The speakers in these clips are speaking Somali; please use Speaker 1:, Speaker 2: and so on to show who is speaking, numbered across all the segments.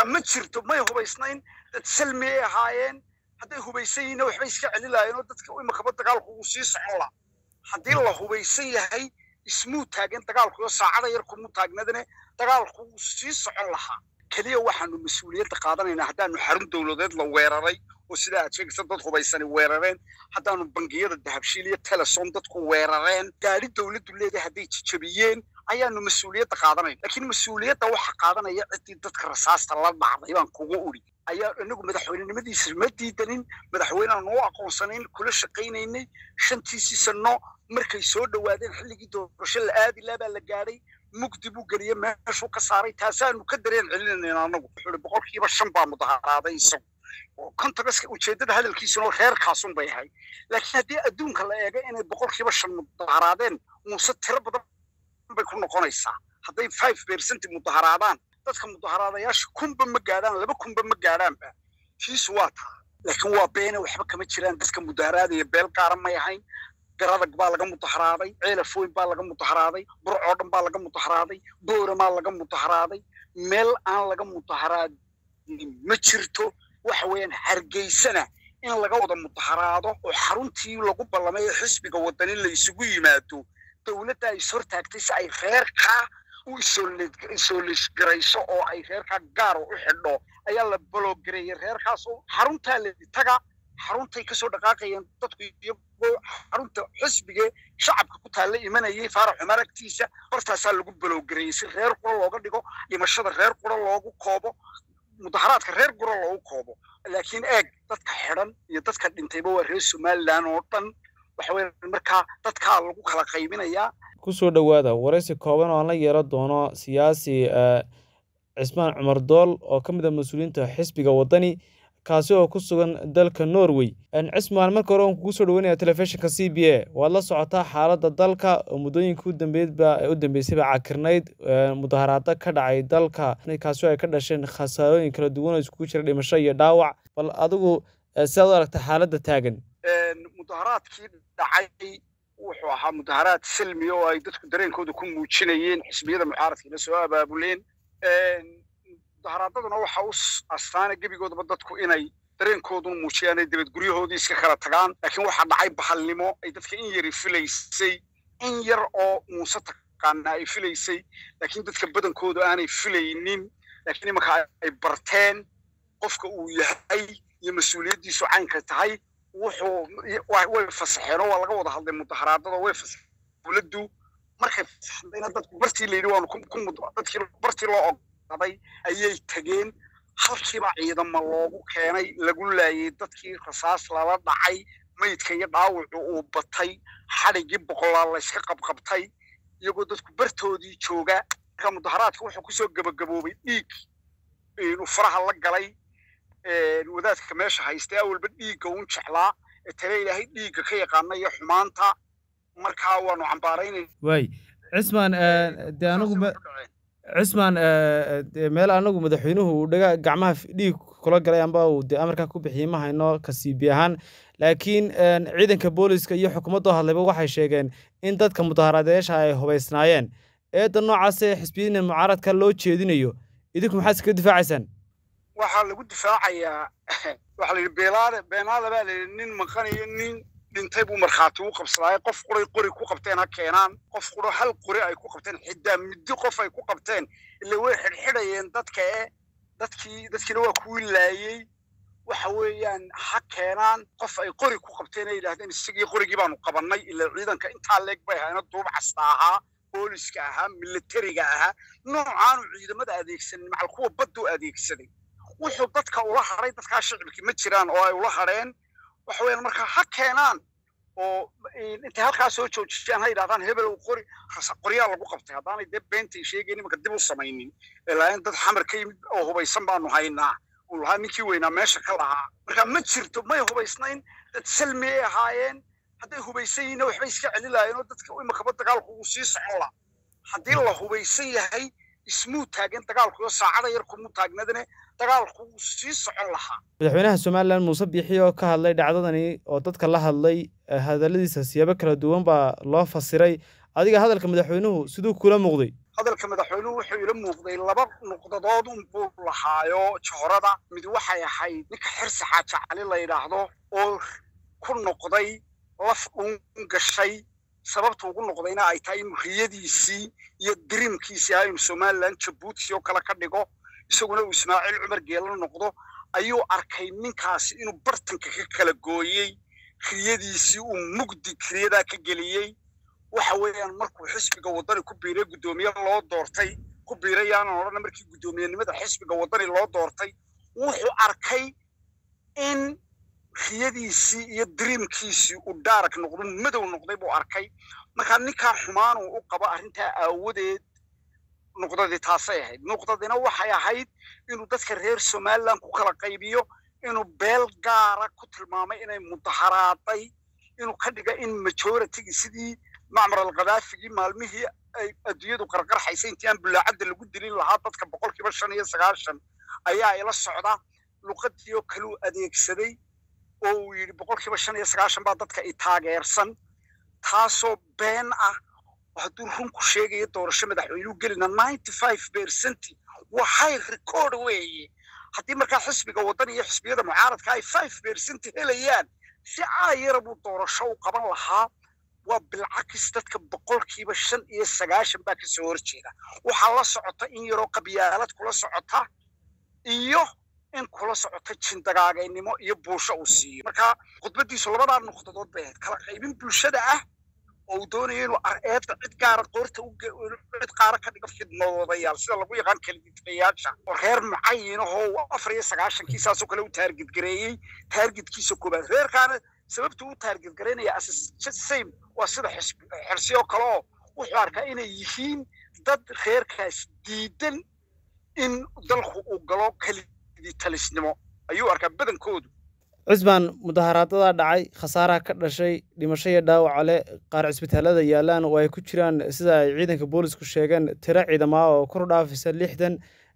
Speaker 1: ma jirto may hubaysnayn dad salmi ay ahaayeen hadday hubaysan yihiinna waxbay iska celi lahaayeen oo dadka imakaba dagaalku uu sii socon la haddii la hubaysan yahay ismuu taagan dagaalku iyo saacada yar kumuu taagnadane dagaalku wuu sii socon lahaa keliya waxaanu mas-uuliyadda qaadanaynaa haddaanu xarun dowladeed la weeraray oo sidaa aad sheegaysa dad hubaysani weerareen haddaanu bangiyada dahabshiil iyo telesom dadku weerareen gaari dowladdu leedahay hadday jijabiyeen ayaanu mas-uuliyadda qaadanayna laakiin mas-uuliyadda waxa qaadanaya ciddii dadka rasaasta la dhacday baan kuga uri ayaa inagu madaxweynenimadiisa ma diidanin madaxweynean noo aqoonsanayn kula shaqaynaynay shantiisii sano markay soo dhowaadeen xilligii doorasho la aadi laa baa la gaadhay mugdi buu geliyey meeshuu ka saaray taasaanu ka dareen celinayna anagu wuxuu ihi boqolkiiba shan baa mudaharaaday isagu kontagas ujeeddada hadalkiisuna reerkaasun bay ahay laakiin haddii adduunka la eego inay boqolkiiba shan mudaharaadeen muuse tiro badan bay ku noqonaysaa hadday five percent mudaharaadaan dadka mudaharaadayaasha kunba ma gaadhaan laba kunba ma gaadhaanba kiisu waa taa laakiin waa beene waxba kama jiraan dadka mudaharaadaya beel gaara may ahayn garadag baa laga mudaharaaday ceelafoyn baa laga mudaharaaday burcoo dhan baa laga mudaharaaday booramaa laga mudaharaaday meel aan laga mudaharaadin ma jirto waxa weeyaan hargeysana in laga wada mudaharaado oo xaruntii lagu ballamay ee xisbiga wadani la isugu yimaado dowladda ay is hortaagtay si ay reerkaa u isoolisgarayso oo ay reerkaa gaaro u xidho ayaa la baloogareeyey reerkaas oo xaruntaa la taga xaruntay kasoo dhaqaaqayeen dadku iyagoo xarunta xisbige shacabka ku taalla imanayay faarax cumar agtiisa hortaasaa lagu baloogareeyey si reer qura looga dhigo dhimashada reer qura loogu koobo mudaharaadka reer qura loogu koobo laakiin eeg dadka xidhan iyo dadka dhintayba waa reer somalilan oo dhan waxa weeye markaa dadkaa lagu kala qaybinayaa
Speaker 2: kusoo dhowaada waraysi kooban oo aan la yeelan doono siyaasi cismaan cumar dool oo ka mid a mas-uuliyiinta xisbiga waddani kaasi oo ku sugan dalka norway cismaan marka hore aan kugu soo dhaweynaya telefishinka c b a waad la socotaa xaaladda dalka oo muddooyinka u dambeydba u dambeysayba cakirnayd mudaharaado ka dhacay dalka kaasi oo ay ka dhasheen khasaarooyin kala duwan oo iskugu jira dhimasho iyo dhaawac bal adigu sidaad u aragta xaaladda taagan
Speaker 1: mudaharaadkii dhacay wuxuu ahaa mudaharaad salmi oo ay dadku dareenkooda ku muujinayeen xisbiyada mucaaradkiina soo abaabuleen mudaharaadaduna waxa u astaana gebigoodaba dadku inay dareenkooduna muujiyaan ay dabad guryahoodii iska kala tagaan laakiin waxaa dhacay bahalnimo ay dadka in yari filaysay in yar oo muuse taqaana ay filaysay laakiin dadka badankoodu aanay filaynin laakiin imanka ay barteen qofka uu yahay iyo mas-uuliyaddiisu caynka tahay wuxuu way fasaxeen oo waa laga wada hadlay mudaharaadada way fasaxeen dowladdu markay fasaxdayna dadku bartii la yidhi waanu dadkii bartii loo ogaaday ayay tageen halkiiba ciidama loogu keenay lagu laayay dadkii rasaas lala dhacay maydka iyo dhaawacu uu batay xadhiggii boqolaal layska qabqabtay iyagoo dadku bartoodii jooga marka mudaharaadka wuxuu kusoo gebagaboobay dhiig inuu faraha la galay wadaadka meesha haystay awalba dhiigga un jeclaa ee tale ilaahay dhiigga ka yaqaana iyo xumaanta markaa waanu cambaaraynay
Speaker 2: waay cismaan dee anigu cismaan meel anagu madaxweynuhu uu dhaga gacmaha dhiig kula galay amba uu dee amarkaa ku bixiyey ma hayno kasiibi ahaan laakiin ciidanka booliska iyo xukuumadoo hadlayba waxay sheegeen in dadka mudaharaadeyaasha ay hubaysnaayeen eedda noocaasee xisbiyadiina mucaaradka loo jeedinayo idinku maxaad iskaga difaacaysaan
Speaker 1: waxaa lagu difaacayaa waxaa la yidhi beelaale beenaale baa la yidhi nin maqanayo nin dhintay buu markhaati u qabsadaaye qof quray qori ku qabteen ha keenaan qof quro hal qori ay ku qabteen xidaa middi qof ay ku qabteen ila way xidhxidhayeen dadka e dadkii dadkiina waa kuwii laayey waxa weeyaan ha keenaan qof ay qori ku qabteen ay yidhahdeen isagii qorigii baanu qabannay ila ciidanka intaa leeg bay hayna duub casta ahaa booliska ahaa militariga ahaa noocaanu ciidamada adeegsanin macal kuwa baddu adeegsaday wuxuu dadka ula hadhay dadkaa shicibkii ma jiraan oo ay ula hadheen waxa weeyaan markaa ha keenaan oo intay halkaa soo joojiyaan ha yidhahdaan hebel qori qoryaa lagu qabtay haddaanay dee beentay sheegayn imanka dib u samaynin ilaain dad xamar ka yimid oo hubaysan baanu haynaa uu lahaa ninkii weynaa meesha ka lahaa marka ma jirto may hubaysnayn dad salmi ay ahaayeen hadday hubaysan yihiinna waxbay iska celi lahaayeen oo dadka imankaba dagaalku uu sii socon la haddii la hubaysan yahay ismuu taagan dagaalku iyo saacada yar kumuu taagnadane dagaalku wuu sii socon lahaa
Speaker 2: madaxweynaha somalilan muuse biixi oo ka hadlay dhacdadani oo dadka la hadlay hadalladiisa siyaabo kala duwan baa loo fasiray adiga hadalka madaxweynuhu siduu kula muuqday
Speaker 1: hadalka madaxweynuhu wuxuu ila muuqday laba nuqdadood unbuu lahaayo johorada mid waxay ahayd ninka xirsi xaaja cali la yidhaahdo oo ku noqday laf uun gashay sababta ugu noqdayna ay tahay inuu riyadiisii iyo diriimkiisii ah inuu somalilan jabuuti oo kale ka dhigo isaguna uu ismaaciil cumar geela noqdo ayuu arkay ninkaasi inuu bartanka ka kala gooyey riyadiisii uu mugdi riyadaa ka geliyey waxa weeyaan markuu xisbiga waddani ku biiray guddoomiye loo doortay ku biiray yaanan odhana markii guddoomiyenimada xisbiga waddani loo doortay wuxuu arkay in riyadiisii iyo diriimkiisii uu daarag noqdo madow noqday buu arkay markaa ninkaa xumaanuu u qabo arrintaa aawadeed nuqdadii taasay ahayd nuqdadina waxay ahayd inuu dadka reer somaliland ku kala qaybiyo inuu beel gaara ku tilmaamay inay mudaharaaday inuu ka dhiga in majoritygii sidii macmar alkhadaafigii maalmihii ay adduunyadu qarqarxaysay intii aan bulaacadda lagu dilin lahaa dadka boqolkiiba shan iyo sagaashan ayaa ila socda luqadii oo kaleu adeegsaday oo uu yidhi boqolkiiba shan iyo sagaashan baa dadka i taageersan taasoo been ah hadduu runku sheegayo doorasho madaxweynuu gelina ninety five percent waxay record weeye haddii markaa xisbiga waddan iyo xisbiyada mucaaradka ay five percent helayaan si caayara buu doorasho u qaban lahaa waa bilcakis dadka boqolkiiba shan iyo sagaashan baa kasoo horjeeda waxaa la socota in yaroo qabyaalad kula socota iyo in kula socota jindagaagaynimo iyo buusho uu siiyo marka khudbadiisu labadaa nuqdadood bay ahayd kala qaybin bulshada ah oo uu doonayo inuu eedda cid gaara qoorta cid qaara ka dhigo fidnadoodayaal sida lagu yaqaan kalididfayaasha oo reer mucayinahoo afar iyo sagaashankii saasoo kale u taargid gareeyey taargidkiisa koobaad reerkaana sababta u taargid garaynaya same waa sida xirsiyo kale oo wuxuu arkaa inay yihiin dad reerkaas diidan in dalku uu galo kalidii talisnimo ayuu arkaa badankoodu
Speaker 2: cismaan mudaharaadadaa dhacay khasaaraha ka dhashay dhimasho iyo dhaawaca leh qaar cisbitaalada yaalaan oo ay ku jiraan sida ay ciidanka boolisku sheegeen tiro ciidamaa oo kor dhaafisa lixdan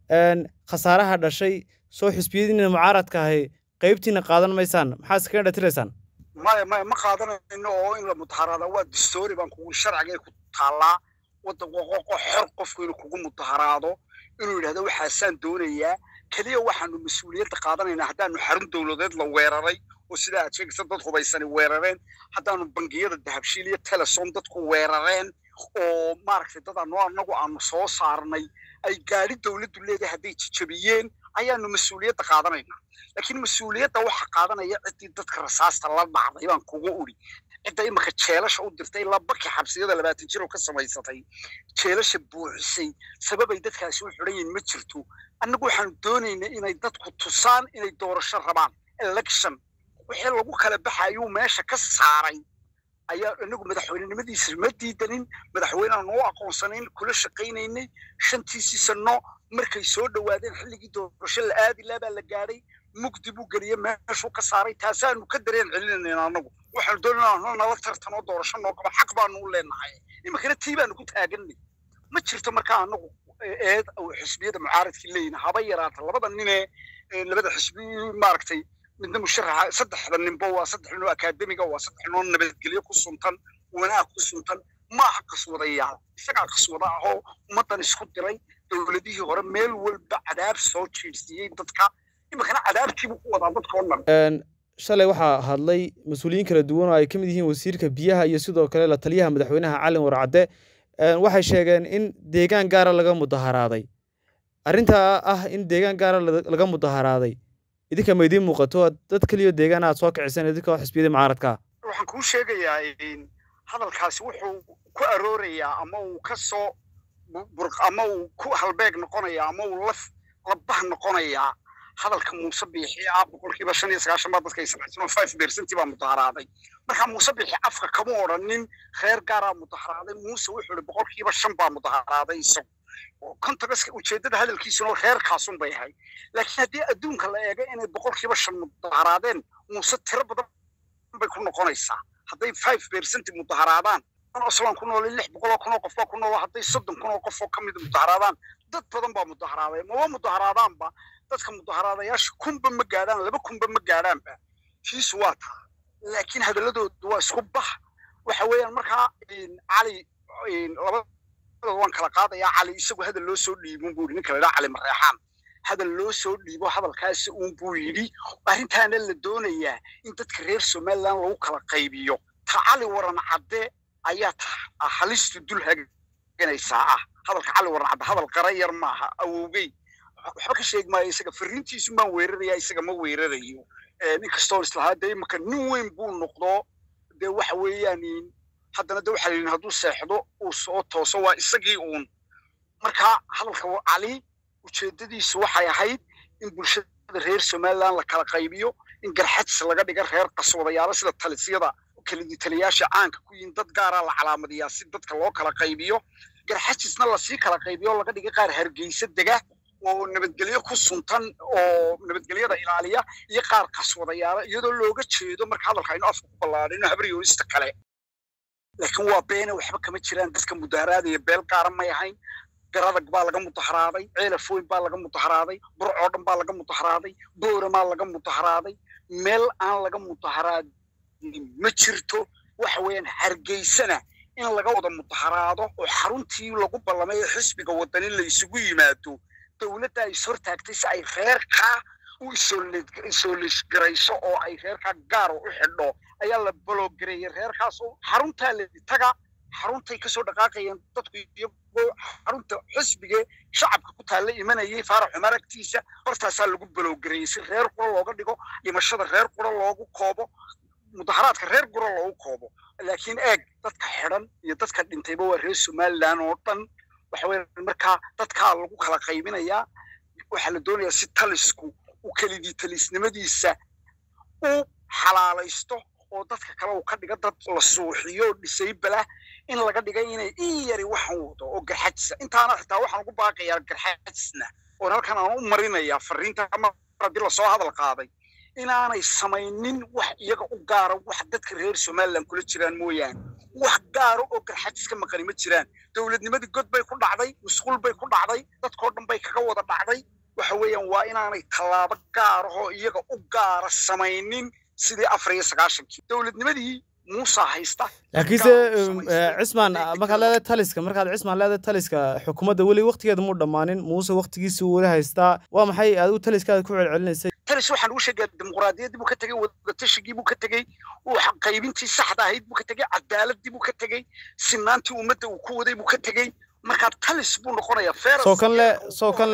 Speaker 2: khasaaraha dhashay soo xisbiyadiina mucaaradka ahay qaybtiina qaadan maysaan maxaa iskaga dhatiraysaan
Speaker 1: maya maya ma qaadanayno oo in la mudaharaada waa distoori baan kugu sharciga ku taallaa waddan qoqoqo xor qofku inuu kugu mudaharaado inuu yidhahdo waxaasaan doonayaa keliya waxaanu mas-uuliyadda qaadanaynaa haddaanu xarun dowladeed la weeraray oo sidaa aad sheegaysa dad hubaysani weerareen haddaanu bangiyada dahabshiil iyo telesom dadku weerareen oo maaragtay dad ano annagu aanu soo saarnay ay gaadhi dowladdu leedahay hadday jijabiyeen ayaanu mas-uuliyadda qaadanaynaa laakiin mas-uuliyadda waxa qaadanaya ciddii dadka rasaasta la dhacday baan kugu uri cidda imika jeelasha u dirtay ilaa baki xabsiyada labaatan jir oo ka samaysatay jeelasha buuxisay sababay dadkaasi u xidhan yihin ma jirto annagu waxaanu doonaynaa inay dadku tusaan inay doorasho rabaan election wixii lagu kala baxayuu meesha ka saaray ayaa inagu madaxweynenimadiisa ma diidanin madaxweynean u aqoonsanayn kula shaqaynaynay shantiisii sano markay soo dhowaadeen xilligii doorasho la aadi laa baa la gaadhay mugdi buu geliyey meeshuu ka saaray taasaanu ka dareen celinayna anagu waxaanu doonayna nala tartanoo doorasho noo qaba xaq baanu u leenahay iminkana tii baanu ku taaganay ma jirto markaa anagu eed xisbiyada mucaaradkii leeyihin haba yaraata labada ninee labada xisbi maaragtay midna musharaxa saddexda ninbo waa saddex ninoo akaademiga waa saddex ninoo nabadgelyo ku suntan wanaag ku suntan maaha qaswadayaal isagaa qaswada ahoo ummaddan isku diray dowladihii hore meel walba cadaab soo jiirsiiyey dadka iminkana cadaabtiibuu ku wadaa dadka oo dhan
Speaker 2: shalay waxaa hadlay mas-uuliyiin kala duwan oo ay ka mid yihiin wasiirka biyaha iyo sidoo kale la taliyaha madaxweynaha calin warcadde waxay sheegeen in deegaan gaara laga mudaharaaday arrintaa ah in deegaan gaara laga mudaharaaday idinka ma idiin muuqato dad keliyo deegaan aad soo kiciseen idinka oo xisbiyada mucaaradka
Speaker 1: waxaan kuu sheegayaa hadalkaasi wuxuu ku aroorayaa ama uu ka soo ama uu ku halbeeg noqonayaa ama uu laf labah noqonayaa hadalka muuse biixi ah boqolkiiba shan iyo sagaashan baa dadka israacsan oo five percent baa mudaharaaday marka muuse biixi afka kama odhanin reer gaaraa mudaharaaday muuse wuxuu ihi boqolkiiba shan baa mudaharaaday isagu kontogaska ujeeddada hadalkiisuna reerkaasun bay ahay laakiin haddii adduunka la eego inay boqolkiiba shan mudaharaadeen muuse tiro badan bay ku noqonaysaa hadday five percent mudaharaadaan oslan ku nool lix boqol oo kun oo qof baa ku nool hadday soddon kun oo qof oo ka mid mudaharaadaan dad badan baa mudaharaaday maba mudaharaadaanba dadka mudaharaadayaasha kunba ma gaadhaan laba kunba ma gaadhaanba fiisu waa taa laakiin hadalladoodu waa isku bax waxa weeyaan markaa cali laba waan kala qaadayaa cali isagu hadal loo soo dhiibin buu yidhi ninka la idhaha cali mareexaan hadal loo soo dhiibo hadalkaasi uun buu yidhi arrintaana la doonayaa in dadka reer somaliland lagu kala qaybiyo ta cali waran cadde ayaa halistu dul haganaysaa ah hadalka cali waran cadde hadal qara yar maaha awowgey waxba ka sheegi maayo isaga fariintiisu maan weeraraya isaga ma weerarayo nin kastoo islahaa dee imaka nin weyn buu noqdo dee waxa weeyaan haddana de waxa la yidhi hadduu seexdo uu soo tooso waa isagii uun marka hadalka cali ujeeddadiisu waxay ahayd in bulshada reer somaliland la kala qaybiyo in garxadis laga dhiga reer qaswadayaalo sida talisyada kelidii taliyaasha caanka ku yihin dad gaaraa la calaamadiyaa si dadka loo kala qaybiyo garxajisna lasii kala qaybiyo laga dhiga qaar hargeysa dega oo nabadgelyo ku suntan oo nabadgelyada ilaaliya iyo qaar qaswadayaala iyadoo looga jeedo marka hadalka aynu afka ku ballaadhino habriyoonista kale laakiin waa beene waxba kama jiraan dadka mudaharaadaya beel qaara may ahayn garadag baa laga mudaharaaday ceelafoyn baa laga mudaharaaday burcoo dhan baa laga mudaharaaday booramaa laga mudaharaaday meel aan laga mudaharaadin ma jirto waxa weeyaan hargeysana in laga wada mudaharaado oo xaruntii lagu ballamay ee xisbiga wadani la isugu yimaado dowladda ay ishortaagtay si ay reerkaa u isoolisgarayso oo ay reerkaa gaar u xidho ayaa la baloogareeyey reerkaas oo xaruntaa la taga xaruntay kasoo dhaqaaqayeen dadku iyagoo xarunta xisbige shacabka ku taalla imanayay faarax cumar agtiisa hortaasaa lagu balowgareeyey si reer qura looga dhigo dhimashada reer qura loogu koobo mudaharaadka reer qura loogu koobo laakiin eeg dadka xidhan iyo dadka dhintayba waa reer somaliland oo dhan waxa weeye markaa dadkaa lagu kala qaybinayaa waxaa la doonayaa si talisku u kelidii talisnimadiisa u xalaalaysto oo dadka kale uu ka dhiga dad la suuxiyo oo dhisaybala in laga dhigay inay in yari waxan wado oo garxajisa intaana xitaa waxaan ugu baaqayaa garxajisna oon halkan aan u marinayaa fariinta mar haddii lasoo hadal qaaday inaanay samaynin wax iyaga u gaara wax dadka reer somaliland kula jiraan mooyaane wax gaaro oo garxajis ka maqani ma jiraan dowladnimadii god bay ku dhacday musquul bay ku dhacday dadkoo dhan bay kaga wada dhacday waxa weeyaan waa inaanay tallaabo gaarahoo iyaga u gaara samaynin sidii afar iyo sagaashankii dowladnimadii muusa haysta
Speaker 2: laakiinse cismaan markaad leedahay taliska markaad cismaan leedahay taliska xukuumadda weli waktigeeda muu dhammaanin muuse waktigiisii weli haystaa waa maxay adigu taliskaada ku celcelinaysay
Speaker 1: talis waxaan ugu sheegaa dimuqraadiyaddii buu ka tegey wadatashiggii buu ka tegey qaybintii saxda ahayd buu ka tegey cadaaladii buu ka tegey sinaantii ummadda uu ku waday buu ka tegey markaa talis buu noqonayaa
Speaker 2: soo kan le soo kan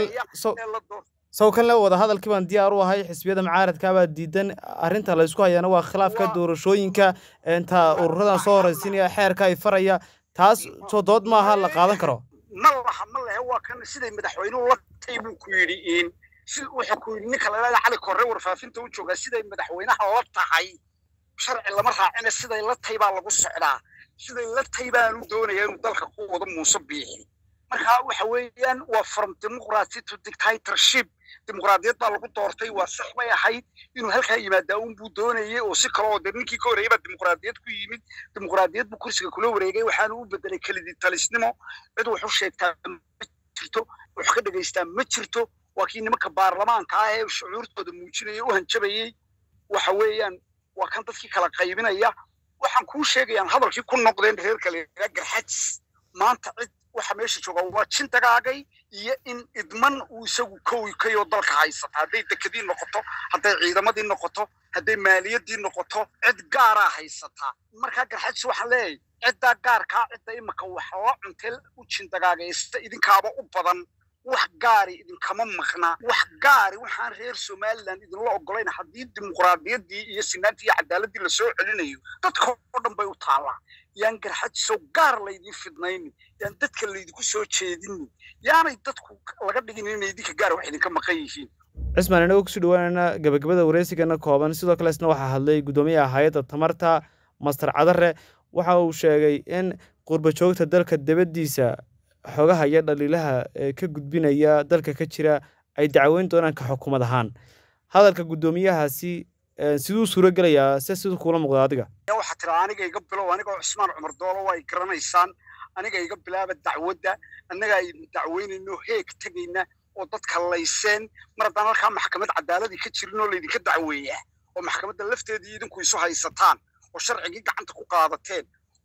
Speaker 2: sow kan le wada hadalkii baan diyaar u ahay xisbiyada mucaaradkaabaa diidan arrinta la ysku hayaana waa khilaafka doorashooyinka inta ururadan soo horaysiinaya xeerka ay faraya taas soo dood maaha la qaadan karo
Speaker 1: ma laha ma lehe waa kan siday madaxweynuhu la tay buu ku yidhi in si wuxuu ku yidhi ninka laleeda cali korre warfaafinta u joogaa siday madaxweynaha la tahay sharci lama raacina siday la tay baa lagu socdaa siday la tay baanu doonaya inuu dalka ku wado muuse biixi marka waxa weeyaan waa from democracy to dictatorship dimuqraadiyad baa lagu doortay waa sax bay ahayd inuu halkaa yimaadaa unbuu doonayey oo si kale oo dee ninkii ka horreeyay baa dimuqraadiyad ku yimid dimuqraadiyad buu kursiga kula wareegay waxaanu u bedelay kelidii talisnimo cid wax u sheegtaa ma jirto wax ka dhegaystaa ma jirto waa kii nimanka baarlamaanka ah ee shucuurtooda muujinaya u hanjabayey waxa weeyaan waa kan dadkii kala qaybinaya waxaan kuu sheegayaan hadalkii ku noqdeen reer kale garxajis maanta cid waxa meesha jooga waa jin dagaagay iyo in idman uu isagu kowi kayoo dalka haysata hadday dekedii noqoto hadday ciidamadii noqoto hadday maaliyadii noqoto cid gaaraa haysataa markaa garxajis waxaan leeyahay ciddaa gaarkaa cidda imika wax la cuntee u jin dagaagaysta idinkaaba u badan wax gaari idinkama maqna wax gaari waxaan reer somaliland idinla ogolayn haddii dimuqraadiyaddii iyo sinaantii iyo cadaaladii lasoo celinayo dadka oo dhan bay u taallaa yaan garxajisow gaar laydin fidnaynin yaan dadka laydinku soo jeedinin yaanay dadku laga dhigin inay idinka gaar wax idinka maqan yihiin
Speaker 2: cismaan inagu kusoo dhawaanayna gabagabada wareysigana kooban sidoo kale isna waxaa hadlay guddoomiyaha hay-adda tamarta master cadare waxa uu sheegay in qurba joogta dalka dibaddiisa xogaha iyo dhaliilaha ee ka gudbinaya dalka ka jira ay dacweyn doonaan ka xukuumad ahaan hadalka guddoomiyahaasi siduu suuro gelayaa se siduu kuula muuqda adiga
Speaker 1: waxaa tira aniga iga bilow aniga cusmaan cumar doolo way garanaysaan aniga iga bilaaba dacwadda annaga aynu dacweynayno heeg tegayna oo dadka layseen mar haddaan halkaa maxkamad cadaaladii ka jirin oo laydinka dacweeyaa oo maxkamadda lafteedii idinku isu haysataan oo sharcigii gacanta ku qaadateen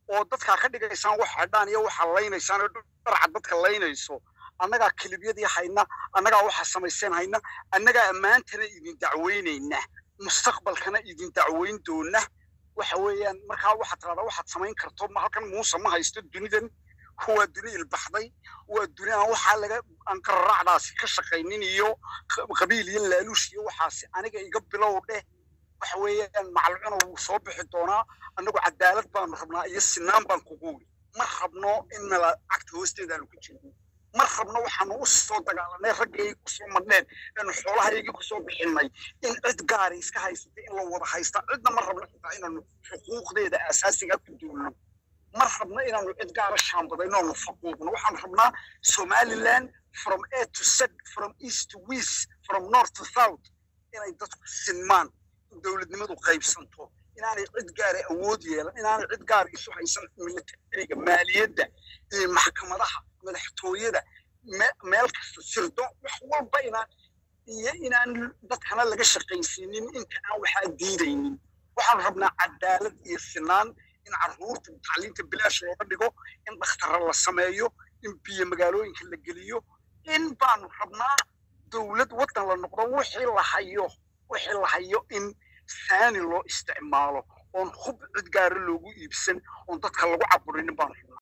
Speaker 1: oo dadkaa ka dhigaysaan wax xidhaan iyo waxa laynaysaan oo dharca dadka laynayso annagaa kilibyadii hayna annagaa waxa samayseen hayna annagaa ammaantana idin dacweynayna mustaqbalkana idin dacweyn doona waxa weeyaan markaa waxaad tiradaa waxaad samayn karto halkan muuse ma haysto dunidan waa duni ilbaxday waa duni aan waxaa laga aan qararacdaasi ka shaqaynin iyo qabiil iyo laaluush iyo waxaasi aniga iga bilow dheh waxa weeyaan macalcuna wuu soo bixi doonaa annagu cadaalad baanu rabnaa iyo sinaan baan kugu wili ma rabno in nala cagta hoosteedaanu ku jirno ma rabno waxaanu u soo dagaalanay raggaygii kusoo madhneen eenu xoolahaygii kusoo bixinay in cid gaari iska haysatay in la wada haysta cidna ma rabno xitaa inaanu xuquuqdeeda asaasiga ku duulno ma rabno inaanu cid gaara shaambadayno aanu faquuqno waxaanu rabnaa somaliland from a to z from east to west from north to south inay dadku sinmaan in dowladnimadu qaybsanto inaanay cid gaara awood yeelan inaanay cid gaara isu haysan militariga maaliyadda iyo maxkamadaha madaxtooyada meel kasta sirdo wax walba inaan iyo inaan dadkana laga shaqaysiinin inta aan waxaa diidaynin waxaanu rabnaa cadaalad iyo sinaan in carruurta tacliinta bilaash looga dhigo in dhakhtara la sameeyo in biyo magaalooyinka la geliyo in baanu rabnaa dowlad waddan la noqdo wixii la hayo wixii la hayo in saani loo isticmaalo oon hub cid gaara loogu iibsan oon dadka lagu caburinin baanu rabnaa